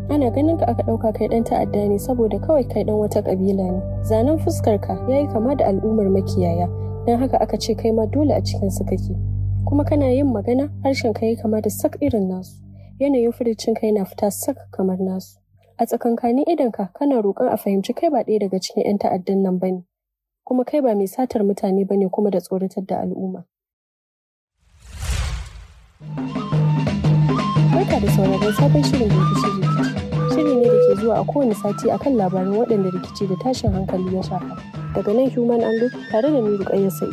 Ana ganin ka aka ɗauka kai ɗan ta'adda ne saboda kawai kai ɗan wata ƙabila ne. Zanen fuskar ka ya yi kama da al'ummar makiyaya, don haka aka ce kai ma dole a cikin su kake. Kuma kana yin magana harshen ka ya kama da sak irin nasu. Yanayin furucin ka yana fita sak kamar nasu. A tsakankanin idonka kana roƙon a fahimci kai ba ɗaya daga cikin 'yan ta'addan nan bane. Kuma kai ba mai satar mutane bane kuma da tsoratar da al'umma. Barka da sauraron sabon shirin rikici rikici. Shiri ne da ke zuwa a kowane sati akan labaran waɗanda rikici da tashin hankali ya shafa. Daga nan Human Angle tare da ni Ruƙayyar Sa'i.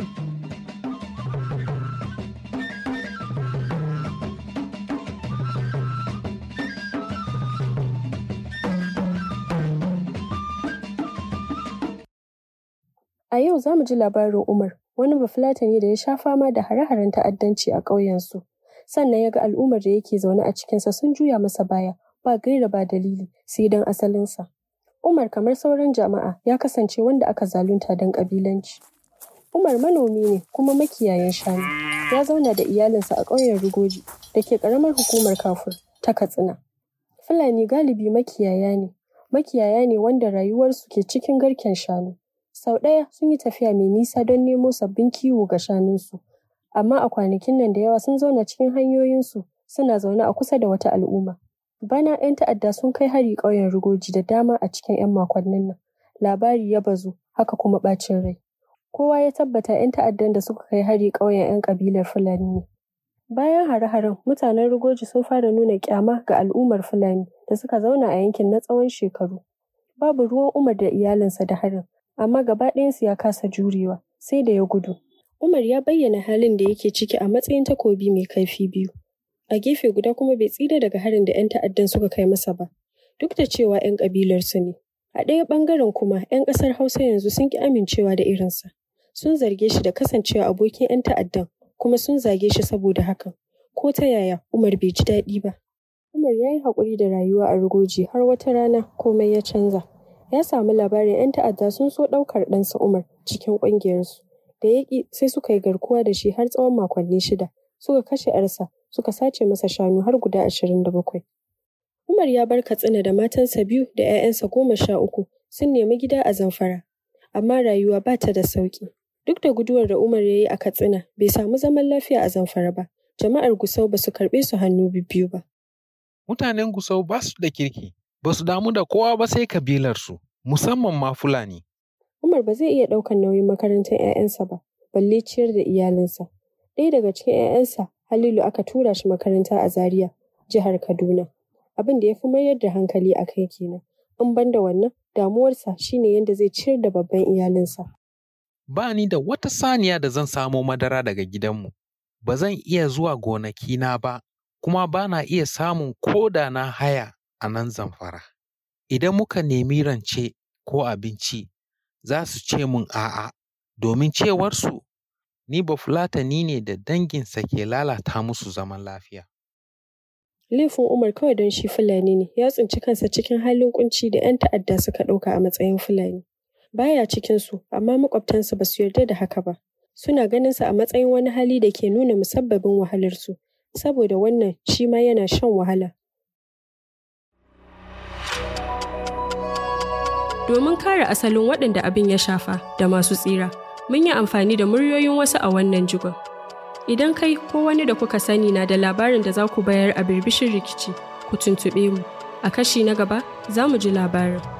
A yau za mu ji labarin Umar, wani bafulatani da ya sha fama da hare-haren ta'addanci a ƙauyensu. Sannan ya ga al'ummar da yake zaune a cikinsa sun juya masa baya, ba gaira ba dalili, sai don asalinsa. Umar kamar sauran jama'a ya kasance wanda aka zalunta don ƙabilanci. Umar manomi ne kuma makiyayin shanu. Ya zauna da iyalinsa a ƙauyen Rugoji da ke ƙaramar hukumar Kafur ta Katsina. Fulani galibi makiyaya ne. Makiyaya ne wanda rayuwarsu ke cikin garken shanu. Sau ɗaya sun yi tafiya mai nisa don nemo sabbin kiwo ga shanunsu. Amma a kwanakin nan da yawa sun zauna cikin hanyoyinsu suna zaune a kusa da wata al'umma. Bana 'yan ta'adda sun kai hari ƙauyen Rugoji da dama a cikin 'yan makonnin nan. Labari ya bazu, haka kuma ɓacin rai. Kowa ya tabbata 'yan ta'addan da suka kai hari ƙauyen 'yan ƙabilar Fulani ne. Bayan hare-haren, mutanen Rugoji sun fara nuna ƙyama ga al'ummar Fulani da suka zauna a yankin na tsawon shekaru. Babu ruwan Umar da iyalinsa da harin, amma gaba ɗayansu ya kasa jurewa, sai da ya gudu. Umar ya bayyana halin da yake ciki a matsayin takobi mai kaifi biyu. A gefe guda kuma bai tsira daga harin da 'yan ta'addan suka kai masa ba, duk da cewa 'yan ƙabilarsu ne. A ɗaya ɓangaren kuma 'yan ƙasar Hausa yanzu sun ƙi amincewa da irinsa. Sun zarge shi da kasancewa abokin 'yan ta'addan, kuma sun zage shi saboda hakan. Ko ta yaya Umar bai ji daɗi ba. Umar ya yi haƙuri da rayuwa a Rugoji har wata rana komai ya canza. Ya samu labarin 'yan ta'adda sun so ɗaukar ɗansa Umar cikin ƙungiyarsu. Da ya ƙi sai suka yi garkuwa da shi har tsawon makonni shida. Suka kashe 'yarsa, suka sace masa shanu har guda ashirin da bakwai. Umar ya bar Katsina da matansa biyu da 'ya'yansa goma sha uku sun nemi gida a Zamfara. Amma rayuwa ba ta da sauƙi. Duk da guduwar da Umar ya yi a Katsina bai samu zaman lafiya a Zamfara ba. Jama'ar Gusau ba su karɓe su hannu bibbiyu ba. Mutanen Gusau ba su da kirki, ba su damu da kowa ba sai kabilarsu, musamman ma Fulani. Umar ba zai iya ɗaukar nauyin makarantar 'ya'yansa ba, balle ciyar da iyalinsa. Ɗaya daga cikin 'ya'yansa, Halilu aka tura shi makaranta a Zaria, jihar Kaduna. Abin da ya fi mayar da hankali a kai kenan. In ban da wannan, damuwarsa shine yadda zai ciyar da babban iyalinsa. Ba ni da wata saniya da zan samo madara daga gidanmu. Ba zan iya zuwa gonakina ba, kuma ba na iya samun koda na haya a nan Zamfara. Idan muka nemi rance ko abinci, za su ce mun a'a, domin cewarsu ni Bafulatani ne da danginsa ke lalata musu zaman lafiya. Laifin Umar kawai don shi Fulani ne, ya tsinci kansa cikin halin kunci da 'yan ta'adda suka ɗauka a matsayin Fulani. Baya cikinsu, amma maƙwabtansa ba su yarda da haka ba. Suna ganinsa a matsayin wani hali da ke nuna musabbabin wahalarsu, saboda wannan shi ma yana shan wahala. Domin kare asalin waɗanda abin ya shafa da masu tsira, mun yi amfani da muryoyin wasu a wannan jigon. Idan kai ko wani da kuka sani na da labarin da za ku bayar a birbishin rikici, ku tuntuɓe mu. A kashi na gaba za mu ji labarin.